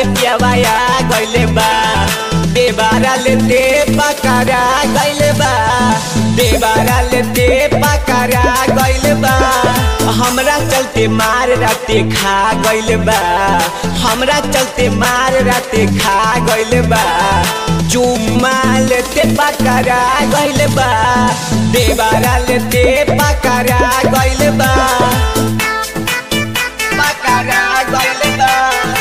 साथे पियावाया गइले बा देवारा लेते पकड़ा गइले बा देवारा लेते पकड़ा गइले बा हमरा चलते मार राते खा गइले बा हमरा चलते मार राते खा गइले बा चुम्मा लेते पकड़ा गइले बा देवारा लेते पकड़ा गइले बा पकड़ा गइले बा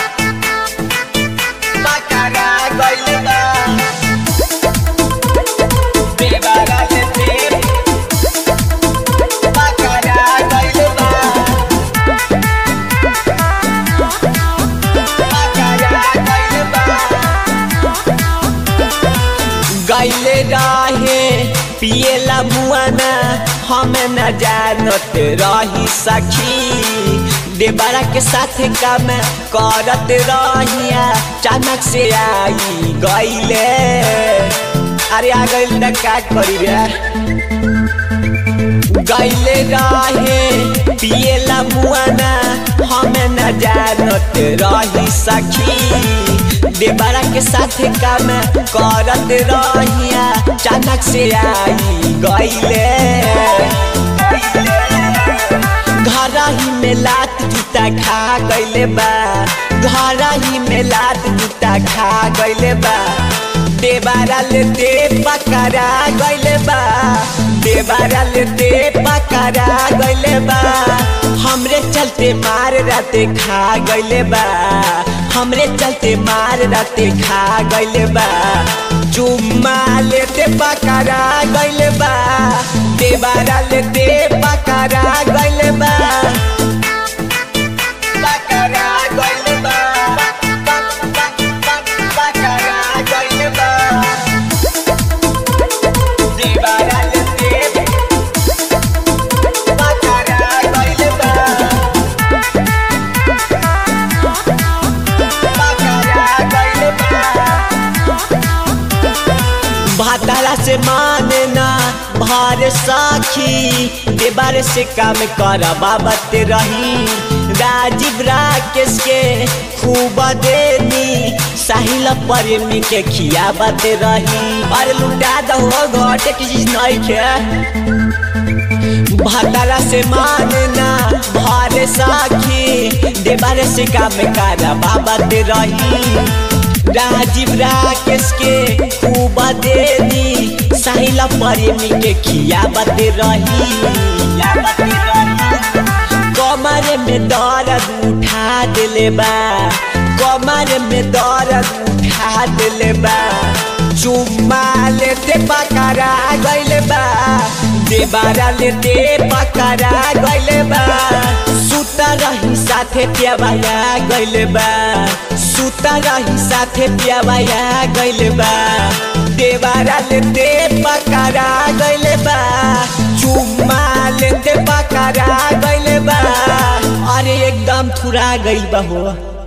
पकड़ा गइले बा देवारा लेते पकड़ा गइले बा पकड़ा गइले बा गैले रहे पिएला मुआना हम न जानत रही सखी देवरा के साथ काम करत रहिया अचानक से आई गैले अरे आ गइल त का करी रे गैले रहे पिएला मुआना हम न जानत रही सखी देवरा के साथ काम करत रहिया अचानक से आई गइले घर ही में लात जूता खा गइले बा घर ही में लात जूता खा गइले बा देवारा लेते पकड़ा गइले बा देवारा लेते पकड़ा गइले बा हमरे चलते मार राते खा गइले बा हमरे चलते मार राते खा गइले बा चुम्मा लेते पकड़ा गइले बा देवारा लेते पकड़ा गइले बा पकड़ा गइले बा पकड़ा गइले बा देवारा लेते पकड़ा गइले बा पकड़ा गइले बा भाताला से माने ना भार साखी देवार से काम कर बाबत रही राजीव राकेश के खूब देनी साहिल प्रेमी के खियाबत रही अरे लुटा दो घटे की चीज नहीं खे भाताला से मानना भारे साखी देवारे से काम कर बाबत रही राजीव राकेश के खूब देनी साहिला प्रेमी के खियाबत रही कमर में दर्द उठा दिले बा कमर में दर्द उठा दिले बा चुम्मा लेते पकड़ा गइले बा देबारा लेते पकड़ा गइले बा सुता रही साथे पियावाया गइले बा सुता रही साथे पियावाया गइले बा देबारा लेते पकड़ा गइले बा चुम्मा लेते पकड़ा गइले बा अरे एकदम थुरा गइल बा हो